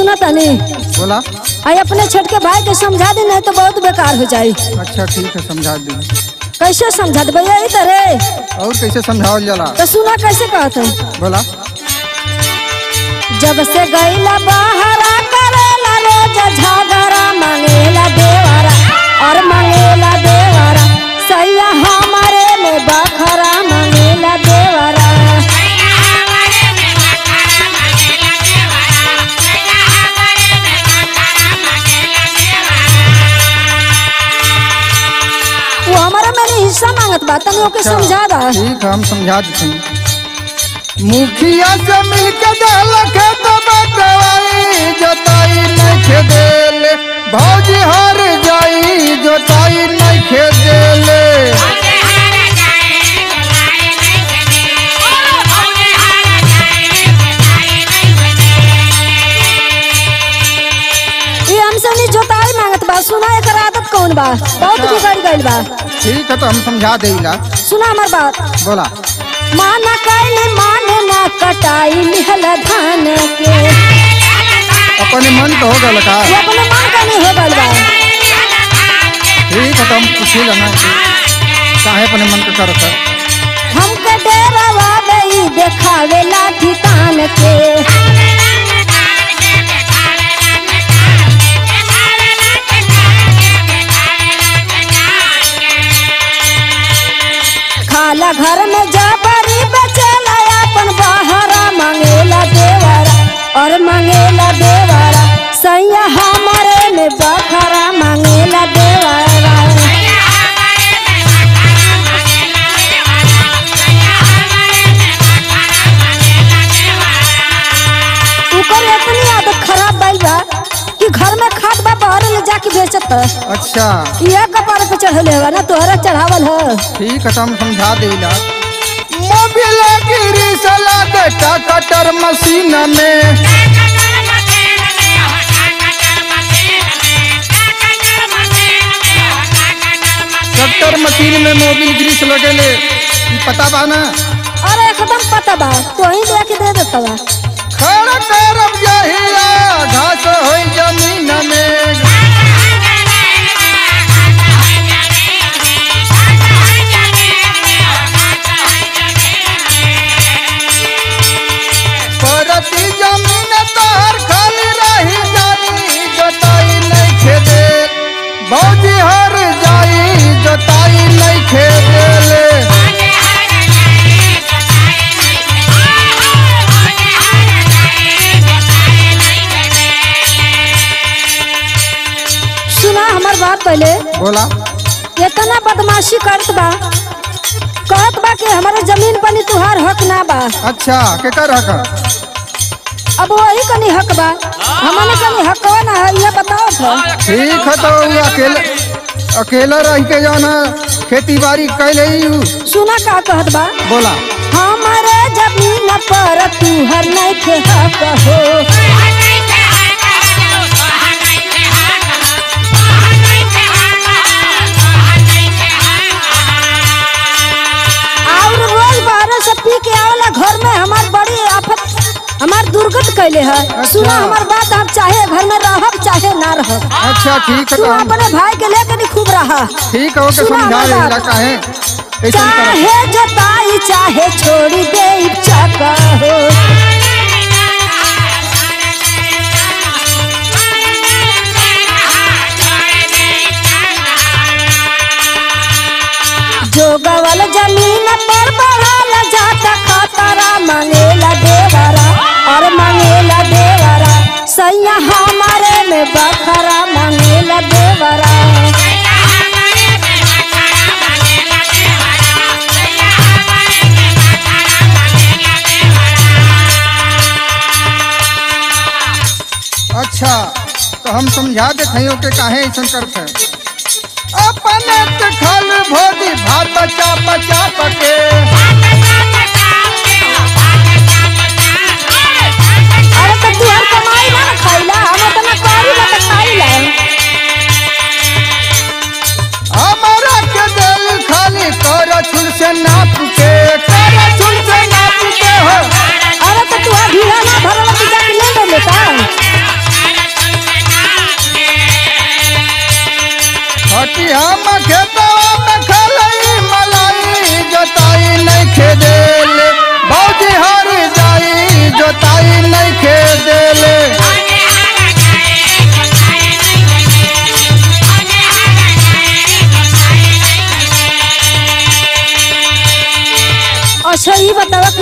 सुना तनी बोला आई अपने छठ के भाई के समझा दी नहीं तो बहुत बेकार हो जाई अच्छा ठीक है समझा दी कैसे समझा दे भैया इधर है और कैसे समझावल जाला तो सुना कैसे कहत है बोला जब से गईला बाहरा करेला रोज झगड़ा मांगेला देवरा और मांगेला देवरा सैया हमारे में बखरा मांगेला देवरा वो हमारा मैंने हिस्सा मांगत बा तनी ओके समझा दा ठीक है हम समझा देते हैं मुखिया से मिलके देलक तो बटवाई जोताई नहीं खेदेले भौजी हार जाई जोताई नहीं खेदेले ये हमसे नहीं जोताई मांगत बा सुना एकर आदत कौन बा बहुत बिगड़ गइल बा ठीक है तो हम समझा देला सुना हमार बात बोला माना कैले माने ना कटाई लिहल धान के अपने मन तो हो गल का ये अपने मन का नहीं हो गइल बा ठीक है तो हम पूछी लेना चाहे अपने मन का करत है हमके डेरावा गई देखावे लाठी तान के खाला घर में जबरी बचेला अपन बहरा मांगेला देवरा और मांगेला देवरा सैया हमारे में बखरा मांगेला देवरा ऊपर इतनी आदत खराब बाई बा कि घर में खाद बा बाहर ले जाके बेचत है अच्छा ये कपार पे चढ़ले है ना तोहरा चढ़ावल है ठीक है तो हम समझा देला मोबिल गिरी सला बेटा कटर मशीन में कटर मशीन में मोबिल ग्रीस लगेले ई पता बा ना अरे एकदम पता बा तो ही लेके दे देता बा खड़ा करब जहिया घास होई जमीन में परती जमीन तोहर खाली रही जाई जोताई नहीं खेदे भौजी हर जाई जोताई नहीं खेदेले सुना हमार बात पहले बोला इतना बदमाशी करत बा कहत बा कि हमारे जमीन पर तुहार हक ना बा अच्छा के कर हक अब वही कनी हक बा हमने कनी हक ना है ये बताओ तो ठीक है तो उ अकेले अकेला रह के जाना खेती बाड़ी कैले ही उ। सुना का कहत बा बोला हमारे जमीन पर तुहर नहीं के हक हो और रोज बारह से पी के आवला घर में हमार बड़ी आफत हमार दुर्गत कैले है सुना हमार बात आप चाहे घर में रहब चाहे ना रहब अच्छा ठीक है तू तो हम अपने भाई के लेके नहीं खूब रहा ठीक है ओके सुना समझा हमार देला बात। काहे ऐसा कर चाहे जताई चाहे छोड़ी दे इच्छा हो जो गवल जमीन पर बढ़ल जाता खतरा मांगेला देवरा और मांगेला देवरा सैया हमारे में बखरा मांगेला देवरा अच्छा तो हम समझा देते हैं ओके काहे ऐसा करते हैं अपने ते खल भोगी भात चाप चाप के अरे तो तू हर कमाई ना ना खाइला हम तो ना करी ना तो खाइला हमारा के दिल खाली कर छुल से नाप के कर छुल से नाप के हो अरे तो तू ढीला ना भरल तू जाके ले ले लेता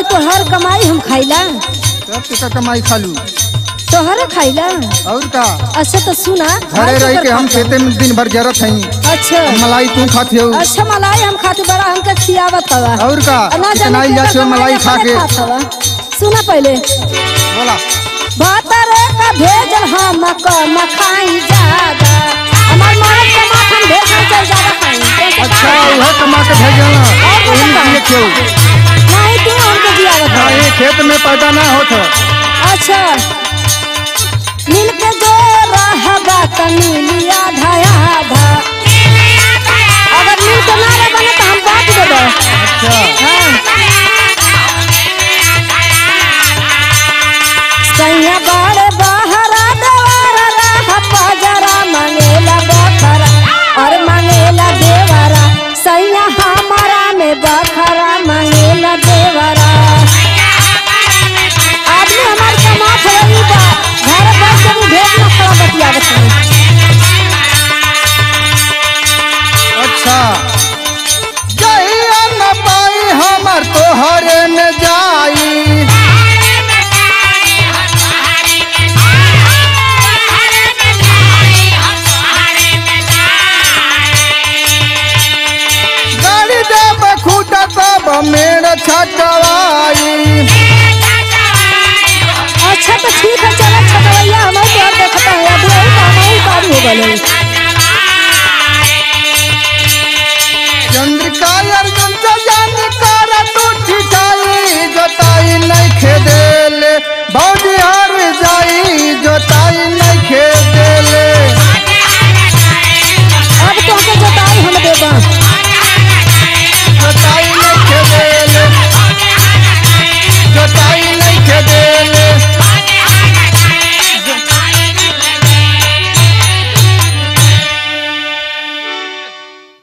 तोहर कमाई हम खाइला सब टिका कमाई खालू तोहरे खाइला और का अच्छा तो सुना घरे रह के हम खेते में दिन भर जरत हई अच्छा मलाई तू खाते हो अच्छा मलाई हम खाते बड़ा हमके खियावत हवा और का ना कितना जाने जा केकर मलाई खा अपने के खात हवा। सुना पहले बोला भातरे का भेजल हम कम खाई ज्यादा हमार मरद के माथ हम भेज चल ज्यादा खाई अच्छा वह कमा के भेजना और बोला तुम का? दिए क्यों नहीं तू हमके दियावत ना हवा। ये खेत में पैदा ना होत अच्छा मिल के जो रहबा त मिली आधा आधा अगर मिल के ना रहे बने तो हम बांट देबो अच्छा हाँ सैया बड़े बहरा देवारा रह पजरा मंगेला बखरा और मंगेला देवरा सैया हमारा में बखरा मंगेला देवरा आदमी हमार कमात रही बा घर बैठ के भी भेज ना खड़ा बतियावत हई अच्छा जहिया न पाई हमर तोहरे में जाई गाड़ी दे बखूटा तब मेड़ छटवाई अच्छा तो ठीक है चलो छटवैया हमारे तो देखता है अभी वही काम ही काम हो गए